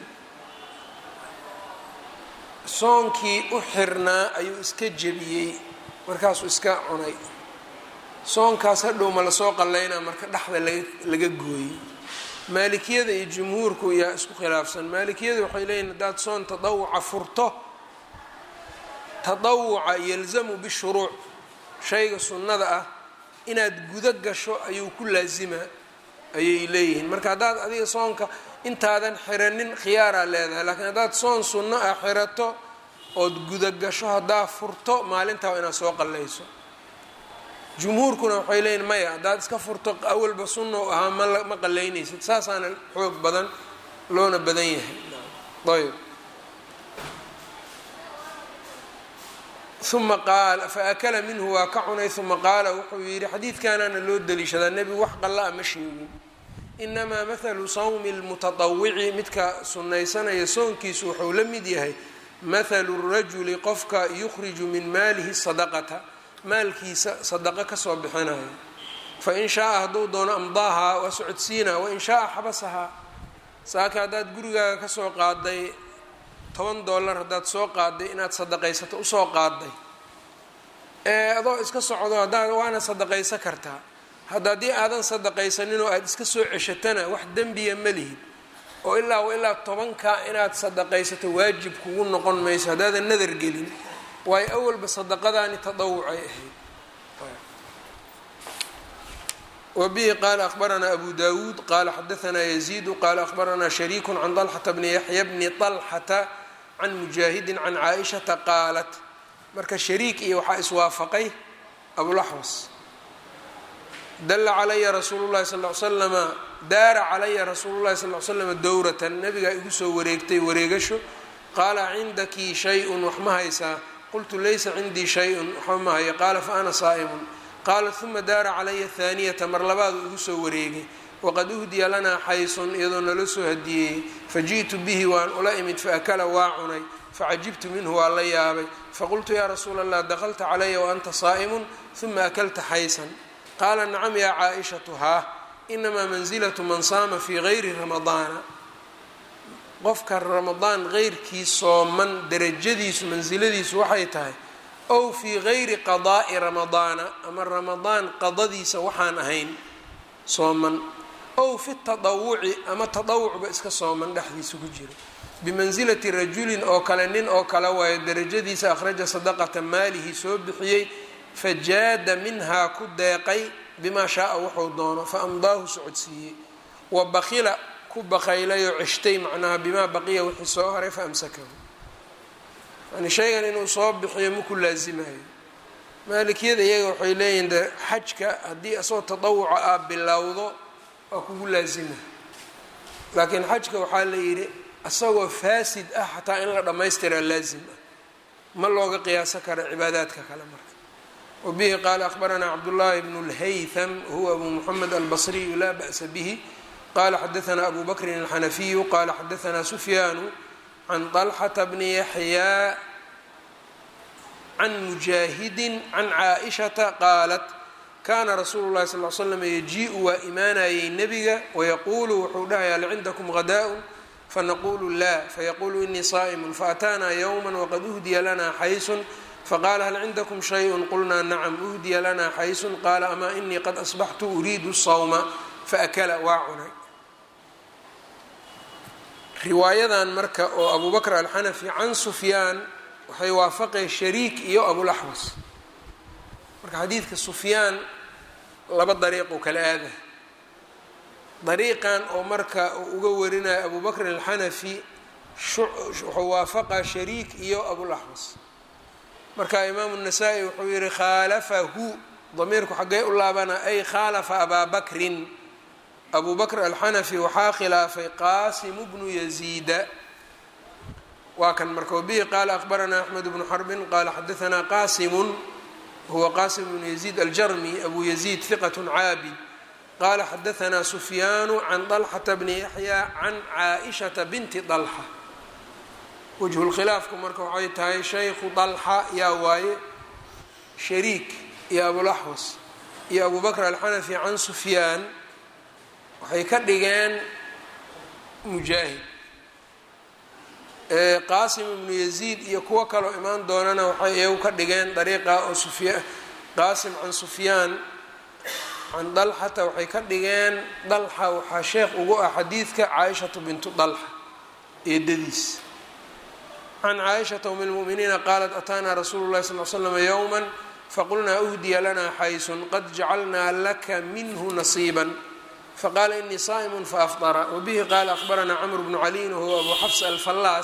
soonkii u xirnaa ayuu iska jebiyey markaasuu iska cunay soonkaas hadhow ma lasoo qallaynaa marka dhexda laga gooyey maalikiyada iyo jumhuurku yaa isku khilaafsan maalikiyada waxay leeyihin haddaad soon tadawuca furto tadawuca yalzamu bishuruuc shayga sunnada ah inaad gudo gasho ayuu ku laasimaa ayay leeyihiin marka haddaad adiga soonka intaadan xiranin khiyaaraa leedahay laakiin haddaad soon sunno ah xirato ood guda gasho haddaa furto maalintaa inaad soo qallayso jumhuurkuna waxay leeyihin maya haddaad iska furto awalba sunna u ahaa ma qalaynaysid saasaana xoog badan loona badan yahay ayb uma qaala fa akala minhu waa ka cunay uma qaala wuxuu yidhi xadiidkaanaana loo daliishadaa nebigu wax qalla-a ma sheegin inamaa mathalu sawmi lmutatawici midka sunnaysanaya soonkiisu wuxuu la mid yahay mathalu rajuli qofka yukhriju min maalihi sadaqata maalkiisa sadaqo kasoo bixinayo fain shaaa hadduu doono amdaahaa waa socodsiinaa wain shaaa xabasahaa saaka haddaad gurigaaga kasoo qaaday toban dollar haddaad soo qaaday inaad sadaqaysato usoo qaaday ee adoo iska socdo haddaad waana sadaqaysan kartaa hadda haddii aadan sadaqaysanin oo aada iska soo ceshatana wax dembiya ma lihid oo ilaa wa ilaa tobankaa inaad sadaqaysato waajib kugu noqon mayso haddaadan nadar gelin waayo awalba sadaqadaani tadawucay ahayd wbihi qaala akhbaranaa abu dawuud qaala xadaanaa yaziidu qaala akhbaranaa shariiku can طalxata bni yaxya bni طalxata can mujaahidin can caaishata qaalat marka shariik iyo waxaa iswaafaqay abulaxwas dala calaya rasuulu llahi sal l slama daara calaya rasuulu llahi sal l slama dowratan nabigaa igu soo wareegtay wareegasho qaala cindaki shay-un wax ma haysaa qultu laysa cindii shay-un waxba ma hayo qaala fa ana saa'imun qaala uma daara calaya haaniyata mar labaadu igu soo wareegay waqad uhdiya lanaa xaysun iyadoo nala soo hadiyeeyey faji'tu bihi waan ula imid faakala waa cunay facajibtu minhu waa la yaabay faqultu yaa rasuula allah dakalta calaya waanta saa'imun uma akalta xaysan qaala nacam yaa caaishatu haa inamaa mansilatu man saama fii gayri ramadaana qofka ramadaan qeyrkii sooman derajadiisu mansiladiisu waxay tahay ow fii gayri qadaa'i ramadaana ama ramadaan qadadiisa waxaan ahayn sooman ow fi tadawuci ama tadawucba iska sooman dhexdiisa ku jiro bimansilati rajulin oo kale nin oo kale waayo derajadiisa akhraja sadaqata maalihi soo bixiyey fajaada minhaa ku deeqay bimaa shaaa wuxuu doono fa amdaahu socodsiiyey wa bakila ku bakaylayoo ceshtay macnaha bimaa baqiya wixii soo haray fa amsakahu yani shaygan inuu soo bixiyo maku laasimayo maalikiyada iyaga waxay leeyihin de xajka haddii asagoo tadawuca aa bilowdo waa kugu laasima laakiin xajka waxaa la yidhi isagoo faasid ah xataa in la dhammaystiraa laasim ah ma looga qiyaaso karo cibaadaadka kale marka wabihi qaala akhbaranaa cabdullaahi bnu lhaytham huwa abu muxamed albasriyu laa ba'sa bihi qala xadaanaa abu bakrin alxanafiyu qala xadaanaa sufyaanu can طalxata bni yaxyaa can mujaahidin can caaishata qaalat kaana rasuulu llahi sal l slam yajiiءu waa imaanayay nebiga wayaquulu wuxuu dhahay hal cindakum hadaء fanaqulu la fayaquulu inii saa'imun faataanaa ywma waqad uhdiya lanaa xaysun faqala hal cindakum shayء qulnaa nacam uhdiya lanaa xaysun qaala amaa inii qad asbaxtu uriidu sawma faakala waa cunay riwaayadan marka oo abu bakr alxanafi can sufyaan waxay waafaqeen shariik iyo abulaxwas marka xadiidka sufyaan laba dariiquu kala aadah dariiqan oo marka uu uga warinayo abu bakr alxanafi wuxuu waafaqaa shariik iyo abulaxwas marka imaamu nasaa-i wuxuu yihi khaalafahu damiirku xaggee u laabana ay khaalafa abaa bakrin abu bakr alxanafi waxaa khilaafay qaasimu bnu yaziida waa kan marka wabihi qaala akhbaranaa axmed bnu xarbin qaala xadaanaa qaasimun huwa qasim bnu yaziid aljarmi abu yaziid hiqat caabid qaala xadaanaa sufyaanu can طalxata bni yaxya can caaishata binti طalxa wajhu lkhilaafku marka waxay tahay shaykhu طalxa yaa waaye shariik iyo abulaxwas iyo abu bakr alxanafi can sufyaan waxay ka dhigeen mujaahid qaasim ibnu yaziid iyo kuwo kaloo imaan doonana waxay iyagu ka dhigeen dariiqa oo sufya qaasim can sufyaan can dalxata waxay ka dhigeen dalxa waxaa sheekh ugu ah xadiidka caaishatu bintu dalxa eedadiis can caaishata um lmu'miniina qaalat ataanaa rasuulu llahi sal l slam yowma faqulnaa uhdiya lanaa xaysun qad jacalnaa laka minhu nasiiban fqala inii saa'm faafطra wbihi qala akhbaranaa cmr bnu caliin wahuwa abu xafs alfallaas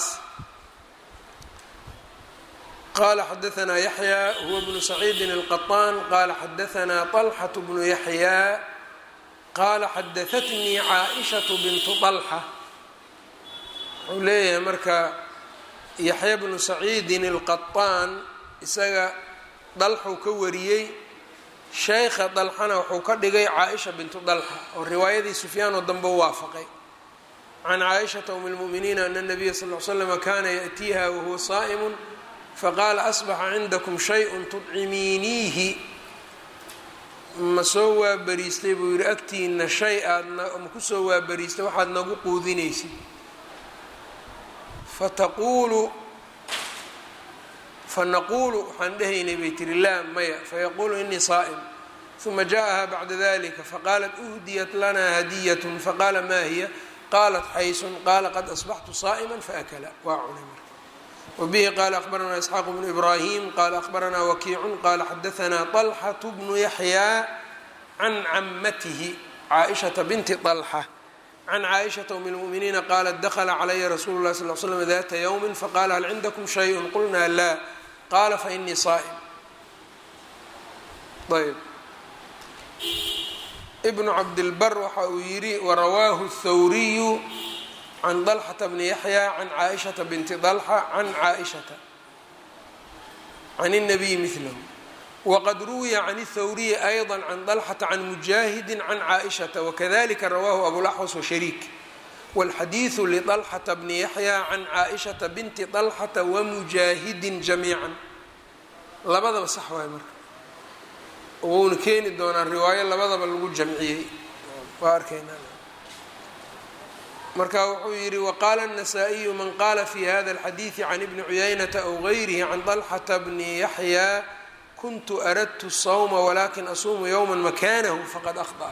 qala xadaanaa yaxya huwa bnu saciidin الqaطaan qala xadaanaa طalxaة bnu yaxya qala xadaatnii caaئishaة bintu طalxa wuxuu leeyahay marka yaxya bnu saciidin الqaطaan isaga dalxuu ka wariyey sheykha dalxana wuxuu ka dhigay caaisha bintu dalxa oo riwaayadii sufyaanoo dambe u waafaqay can caaishata um lmu'miniina ana nabiya sal l slama kana yaأtiiha wahuwa saa'imu faqaala asbaxa cindakum shayءun tudcimiiniihi ma soo waabariistay buu yihi agtiina shay aadma kusoo waabariistay waxaad nagu quudinaysid fataquulu fanaquulu waxaan dhehaynay bay tiri laa maya fayaquulu inii saa'im uma jaaءaha bacda dalika faqaalat uhdiyat lanaa hadiyat faqaala ma hiya qaalat xaysun qaala qad asbaxtu saa'ima faakala waa cunay marka wabihi qaala akhbaranaa isxaaq bnu ibraahim qaala akhbaranaa wakiicun qaala xadaanaa طalxaة bnu yaxyaa can camatihi caaishata binti طalxa can caaishata um lmu'miniina qaalat dakla calaya rasuulu lah sal l slm data ywmi faqala hal cindakum shayء qulnaa laa qaala fainii saa'im ayb ibnu cabdilbar waxa uu yidhi warawaahu الthawriyu can طalxata bni yaxya can caaishata binti طalxa can caaishata can الnabiyi milahu wqad ruwiya can الthawriyi ayضا can طlxata can mujaahidi can caaئishaةa wakadalika rawahu abulaxwas washariik wاlxadiiثu liطlxata bni yaxya can caaئishaةa binti طlxata wamujaahidin jamiica labadaba sax waay marka wuuna keeni doonaa riwaayo labadaba lagu jamciyey waa arkaynaa marka wuxuu yihi waqaala النasaaئiyu man qala fi hada الxadiiثi can ibni cuyaynata aw غayrihi can طlxata bni yaxya kuntu aradtu الsawma walakin asuumu yowma makanahu faqad akhطأ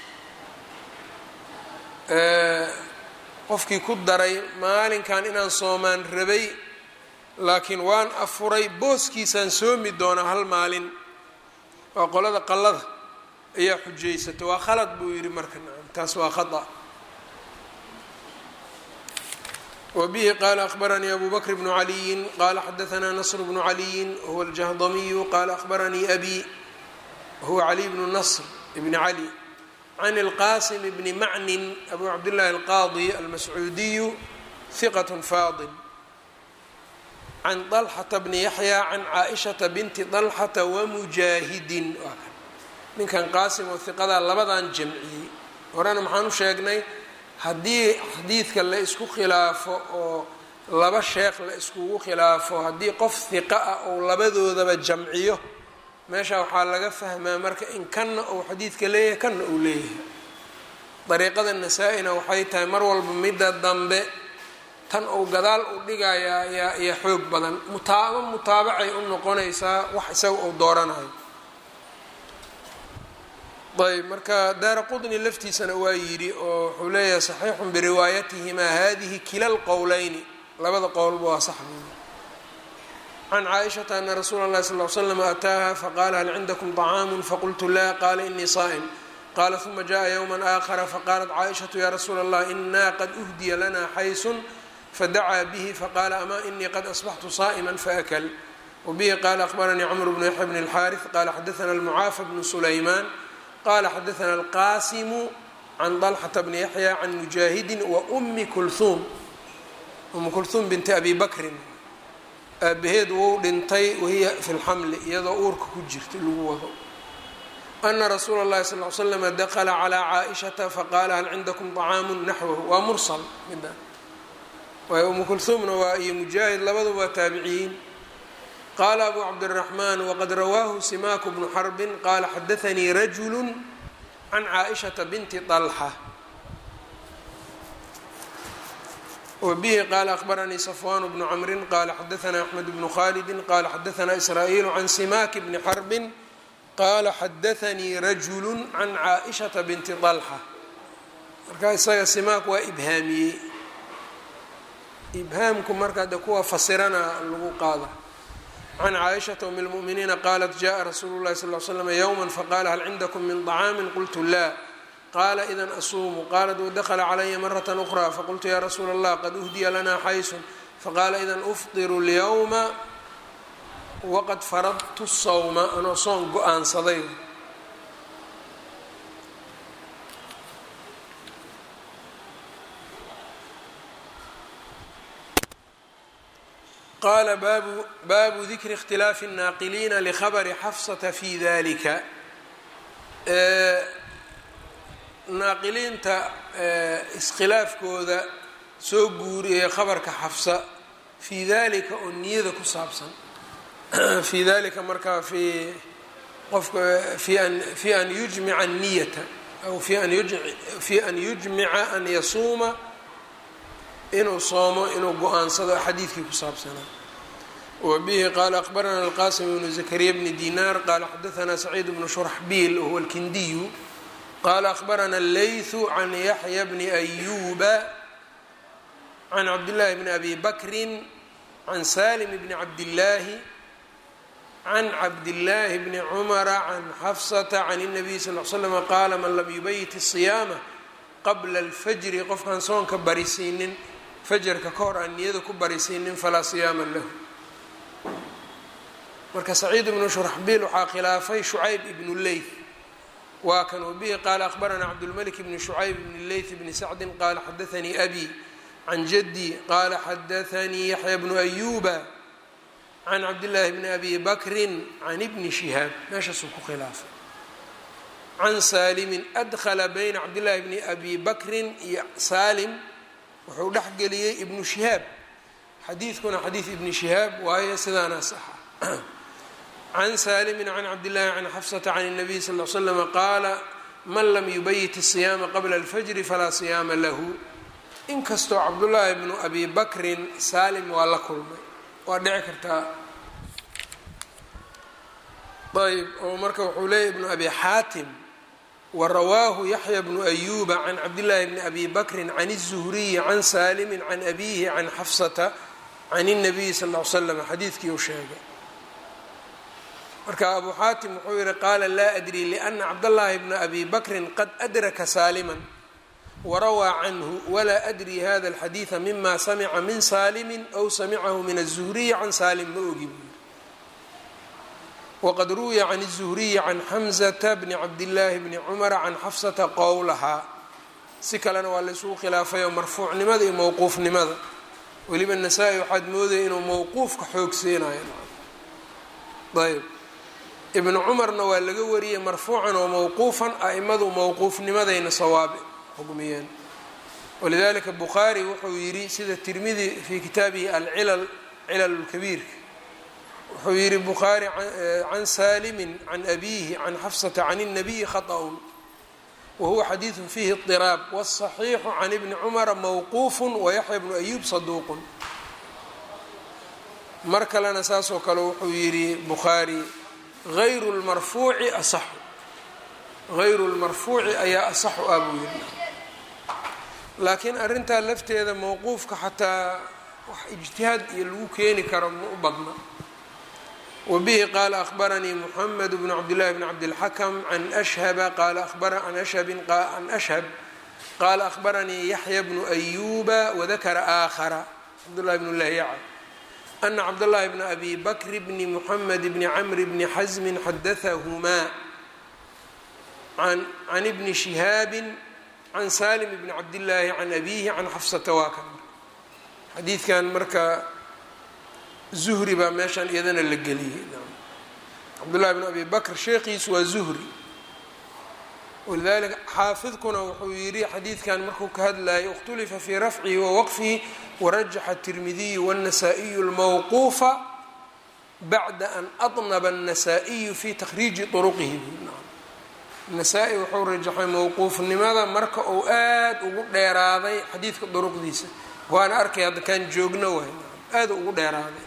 qofkii ku daray maalinkan inaan soomaan rabay laakiin waan afuray booskiisaan soomi doonaa hal maalin waa qolada qallada ayaa xujaysatay waa khalad buu yidhi marka nacam taas waa khata wbihi qala akhbaranii abu bakr bnu caliyin qala xadaanaa nasr bnu caliyin huwa aljahdamiyu qala akhbaranii abi huwa caliy bnu nasr bni cali can اlqasim bni macnin abu cabdillahi alqaadi almascuudiyu hiqat faadil can طalxata bni yaxya can caaishata binti طalxata wamujaahidin ninkan qaasim oo hiqadaa labadan jamciyey horena maxaan u sheegnay haddii xadiidka la isku khilaafo oo laba sheekh la iskugu khilaafo haddii qof hiqa ah ou labadoodaba jamciyo meesha waxaa laga fahmaa marka in kanna uu xadiidka leeyahay kanna uu leeyahay dariiqada nasaa-ina waxay tahay mar walba midda dambe tan uu gadaal u dhigayaa yaa iyo xoog badan mutaaba mutaabacay u noqonaysaa wax isaga uu dooranayo ayb marka daara qudni laftiisana waa yidhi oo wuxuu leeyahay saxiixun biriwaayatihimaa hadihi kila lqowleyni labada qowlba waa sax buuli can caaishata ana rasuula اllahi sal l slam ataaha faqala hal cindakum طacaamu faqultu la qala inii saa'im qala ثuma jaءa ywma آkhara faqalat caaishaةu ya rasuula اllah ina qad uhdiya lana xaysun fadacaa bihi faqala ama inii qad asbaxtu saa'ma faakl wbihi qala akhbaranii cmr bnu yaxya bn اlxariث qala xadaثna اlmucaafa bnu sulayman qala xadaثna alqasimu can طalxata bni yaxya can mujaahidi waumi kulhuum umu kulhuum binti abi bakrin aabaheed wou dhintay wahiya fi lxamli iyadoo uurka ku jirta lagu wado ana rasuula اllahi sal l slama dakla calى caaئishata faqala hal cindakum طacaamu naxwahu waa mursal mida waayo umu kulhuumna waa iyo mujaahid labaduba waa taabiciyiin qala abu cabdالرaحman wqad rawaahu simaku bnu xarbi qala xadaثanii rajulu can caaئishaةa binti طalxa wbihi qala akhbaranii safwan bnu cmri qala xadaثna axmed bnu khalidi qala xadaثna israa'iil can simak bni xarbi qala xadaثanii rajulu can caaئishaةa binti طalxa marka isaga simaak waa ibhaamiyey ibhaamku marka de kuwa fasirana lagu qaada can caaishata um اlmu'miniina qalat jaءa rasuulu اlahi sal l slm ywma faqala hal cindakum min طacaami qultu la qala idan asuumu qalat wadakla calaya maraة أkrى faqultu ya rasuula اllah qad uhdiya lana xaysun faqala idan ufطir اlyowma waqad faradtu الsawma anoo soon go-aansaday qala baabu baabu dikri اkhtilaafi الnaaqiliina lkhabri xafsata fi dalika naaqiliinta iskhilaafkooda soo guuriyay khabarka xafsa fii dalika oo niyada ku saabsan fii dalika markaa fi qofka fi an fi an yujmica niyata aw fi an fi an yujmica an yasuuma inuu soomo inuu go-aansado xadiidkii ku saabsanaa wbihi qala akhbarana alqasim bnu zakariya bni dinar qala xadaثna saciid bnu shurxbiil wahuwa alkindiyu qala akhbarana allaythu can yaxya bni ayuba can cabdillahi bni abi bakrin can salim bni cabdillaahi can cabdillaahi bni cumara can xafsata can الnabiy sal l slm qaala man lam yubayit الصiyaama qabla اlfajri qofkaan soonka barisiinin fajarka ka hor aan niyada ku barisiinin falaa siyaama lahu marka saciid ibnu shurxbiil waxaa khilaafay shucayb ibnu leyth waa kan wabihi qaala akhbarana cabdulmalik bni shucayb bni leyth bni sacdin qaala xadaanii abi can jaddi qaala xadaanii yaxya bnu ayuba can cabdillaahi bni abi bakrin can ibni shihaab meeshaasuu ku khilaafay can saalimin adkhala bayna cabdillaahi bni abi bakrin iyo saalim wuxuu dhex geliyey ibnu shihaab xadiidkuna xadiid ibni shihaab waayo sidaana saxa can saalimin can cabdillahi can xafsata can الnabiy sal l slama qaala man lam yubayit الsiyaama qabla اlfajri falaa siyaama lahu inkastoo cabdullaahi bnu abi bakrin saalim waa la kulmay waa dhici kartaa ayb oo marka wuxuu leeyahy ibnu abi xaatim warawaahu yaxya bnu ayuba can cabdillaahi bni abi bakrin can الzuhriyi can saalimi can abihi can xafsata can الnabiyi sal l slam xadiidkii uu sheegay marka abu xaatim wuxuu yihi qaala laa adri liana cabdاllahi bna abi bakrin qad adraka saaliman warawaa canhu walaa adri hada alxadiida mima samica min saalimin aw samicahu min الzuhriyi can saalim ma ogi buu waqad ruwiya can الzuhriyi can xamzata bni cabdillaahi bni cumara can xafsata qowlahaa si kalena waa laysugu khilaafayoo marfuucnimada iyo mowquufnimada weliba nasaa-i waxaad moodaya inuu mowquufka xoog siinayo ayb ibnu cumarna waa laga wariyey marfuucan oo mowquufan a-imadu mowquufnimadayna sawaabi xugmiyeen walidalika bukhaari wuxuu yidhi sida tirmidi fii kitaabihi alcilal cilal lkabiirka wuxuu yihi bukhaari can saalimin can abiihi can xafsata can الnabiyi khaطأun wahuwa xadiidu fiihi اطiraab wالصaxiixu can ibni cumara mowquuf wayaxya bnu ayub saduuqun mar kalena saasoo kale wuxuu yidhi bukhaari غayru اlmarfuuci asaxu غayru اlmarfuuci ayaa asaxu ah buu yihi laakiin arrintaa lafteeda mowquufka xataa wax ijtihaad iyo lagu keeni karo ma u badna wbihi qaala ahbaranii mxamed bn cabdillahi bn cabdilxakm can ashhaba qaala an ashhabin an ashhab qaala ahbaranii yaxya bnu ayuba wadakara aakhara cabdullahi bnu lahyaca ana cabdاllahi bna abi bakr bni muxamed bni camr bni xasmin xadahahumaa can ibni shihaabi can salim bni cabdillaahi can abihi can xafsata waa kan xadiidkan marka zuhri baa meeshan iyadana la geliyey cabdullahi bn abi bakr sheekhiisu waa zuhri walidalika xaafidkuna wuxuu yidhi xadiidkan markuu ka hadlayay اkhtulifa fii rafcihi wawaqfihi warajaxa الtirmidiyu wالnasaa-iyu اlmawquufa bacda an aطnaba الnasaa-iyu fi takhriiji طuruqihi nasaa-i wuxuu rajaxay mowquufnimada marka uu aad ugu dheeraaday xadiidka duruqdiisa waana arkay hadda kaan joogno waay aada ugu dheeraaday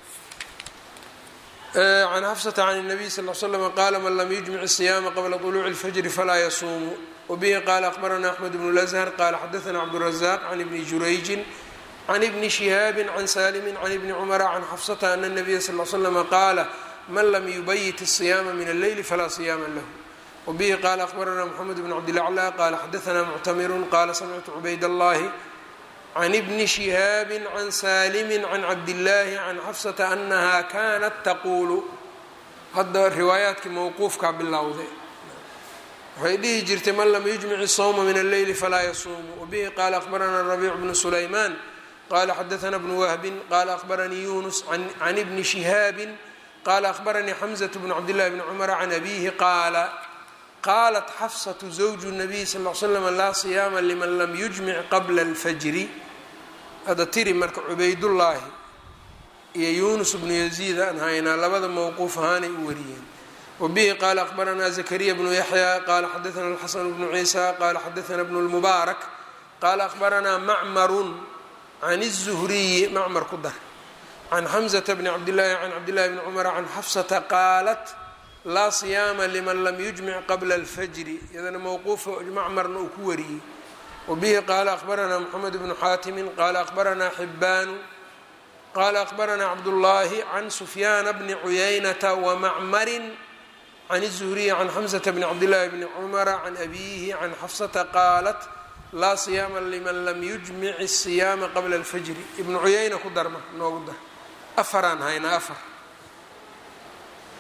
can xafsata can الnabiy sal l slm qaala man lam yujmic الصiyaama qabla طuluuci اlfajri falaa yasuumu wbihi qaala akhbarana axmed bnu lazhar qaala xadaana cabdurazaq can ibni jurayjin can ibni shihaabi can salimi can ibni cumara can xafsata ana الnabiya sal l slm qaala man lam yubayit الصiyaama min alleyli falaa صiyaama lahu wbihi qaala akhbarana mxamed bn cabdilaclى qaala xadaana muctamiru qaala samictu cubayd اllahi can ibni shihaabi can saalimi can cabdillaahi can xafsata anaha kanat taquulu hadda riwaayaadkii mowquufkaa bilowday waxay dhihi jirtay man lam yujmic sawma min alleyli falaa yasuumu wabihi qaala akhbarana rabiic bnu sulaymaan qala xadaana bnu wahbin qala akhbaranii yunus can ibni shihaabin qala akhbaranii xamzat bnu cabdillahi bni cumara can abihi qaala qaalat xafsatu zawju nabiy sal l slam laa siyaama liman lam yujmic qabla alfajri hadda tiri marka cubaydullaahi iyo yunus bnu yaziid aan haynaa labada mowquuf ahaanay u wariyeen wabihi qaala akhbaranaa zakariya bnu yaxya qaala xadaana alxasan bnu ciisa qaala xadaana bnu lmubaarak qaala akhbaranaa macmarun can الzuhriyi macmar ku dar can xamzata bni cabdillaahi can cabdillahi bni cumara can xafsata qaalat laa siyaama liman lam yujmic qabla alfajri iyadana mowquufa macmarna uu ku wariyey wabihi qaala akhbaranaa moxamed bnu xaatimin qaala akhbaranaa xibaanu qaala akhbaranaa cabdullaahi can sufyaana bni cuyaynata wamacmarin can الzuhriyi can xamsata bni cabdillahi bni cumara can abiihi can xafsata qaalat laa siyaama liman lam yujmic الsiyaama qabla اlfajri ibnu cuyayna ku darma noogu dar afaraan haynaa afar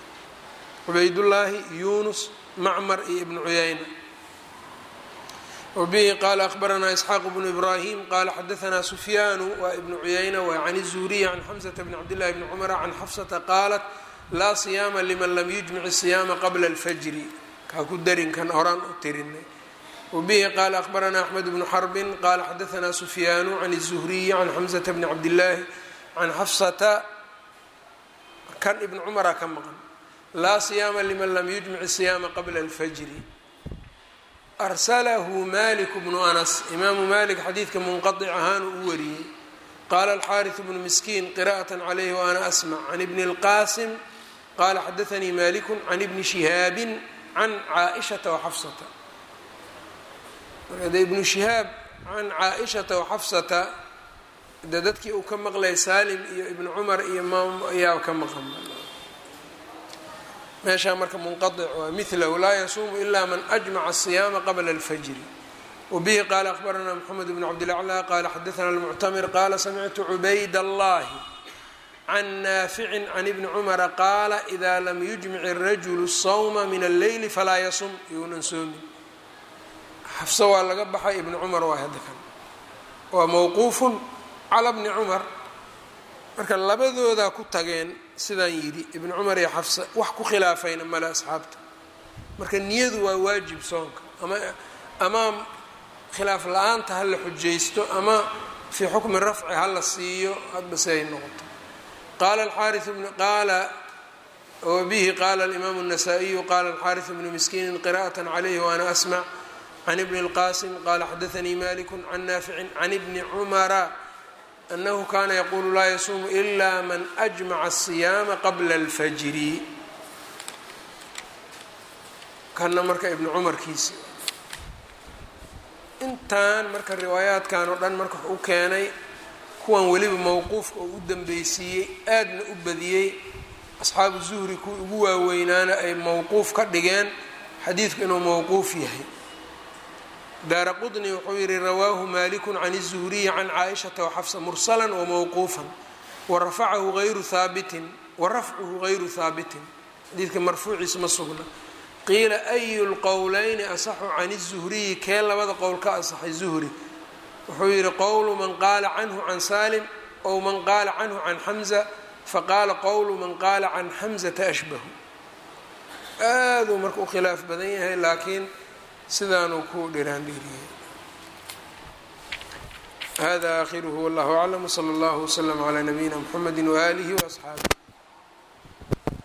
cubaydullaahi yunus macmar iyo ibnu cuyayna wbihi qala akhbaranaa isxaaq bnu ibrahim qala xadaanaa sufyaanu waa ibnu cuyayna waa can الzuhriy can xamsata bn cabdillahi bni cumara can xafsata qaalat laa siyaama liman lam yujmic siyaama qabla اlfajri kaa ku darinkan horaan u tirinay wbihi qala akhbaranaa axmed bnu xarbin qala xadaanaa sufyaanu can الzuhriyi can xamsata bni cabdillaahi can xafsata kan ibn cumara ka maqan laa siyaama liman lam yujmic siyaama qabla اlfajri arsalahu malik bnu anas imaamu malik xadiidka munqaطic ahaanu u wariyey qaala alxaariث bnu miskiin qira'aة calayhi waana asmc can ibni اlqasim qala xadaanii maliku can ibni shihaabi can caaئishata waxafsata marka de ibnu shihaab can caaئishata waxafsata de dadkii uu ka maqlay salim iyo ibnu cumar iyo maam ayaa ka maqan meeshaa marka munqaطic waa milahu laa yasuumu ila man ajmaca الصiyaama qabla اlfajri wbihi qala akhbaranaa mxamed bn cabdilaclى qala xadaana اlmuctamir qala samictu cubayd اllahi can naafici can ibni cumara qaala ida lam yujmic الrajulu الsawma min alleyli falaa yasum younan soomin xafso waa laga baxay ibni cumar waa hadda kan waa mawquufu cala bni cumar marka labadoodaa ku tageen sidaan yidhi ibnu cumar iyo xafsa wax ku khilaafayna male asxaabta marka niyadu waa waajib soonka ama ama khilaaf la-aanta ha la xujaysto ama fii xukmi rafci ha la siiyo hadba si ay noqoto qaala alxaariث bn qaala wabihi qaala alimaamu الnasaa-iyu qala alxaariث bnu miskiini qira'aة calayhi waana asmac can ibni اlqasim qala xadaanii maliku can naaficin can ibni cumara anahu kana yaqulu laa yasuumu ila man ajmaca الصiyaama qabla اlfajri kana marka ibnu cumarkiisi intan marka riwaayaadkan oo dhan marka wuxuu u keenay kuwan weliba mowquufka oo u dambeysiiyey aadna u badiyey asxaabu zuhri kuwii ugu waaweynaana ay mowquuf ka dhigeen xadiidku inuu mowquuf yahay daara qطni wuxuu yihi rawaahu maliku can الzuhriyi can caaئishaةa وxafsa mursala wmowquufا warafacahu غayru haabitin warafcuhu غayru haabitin xadiidka marfuuciisa ma sugna qiila أyu اlqowlayni asaxu can الzuhriyi kee labada qowl ka asaxay zuhri wuxuu yihi qowlu man qaala canhu can salim ow man qaala canhu can xamza faqaala qowlu man qaala can xamzata ashbahu aaduu marka u khilaaf badan yahay laakiin sidaanuu ku dhiraan dhiiriyay hada aakhiruhu wallahu aclam wslى اllah wslm عlى nabiyina mxamedi waalihi وaصxaabih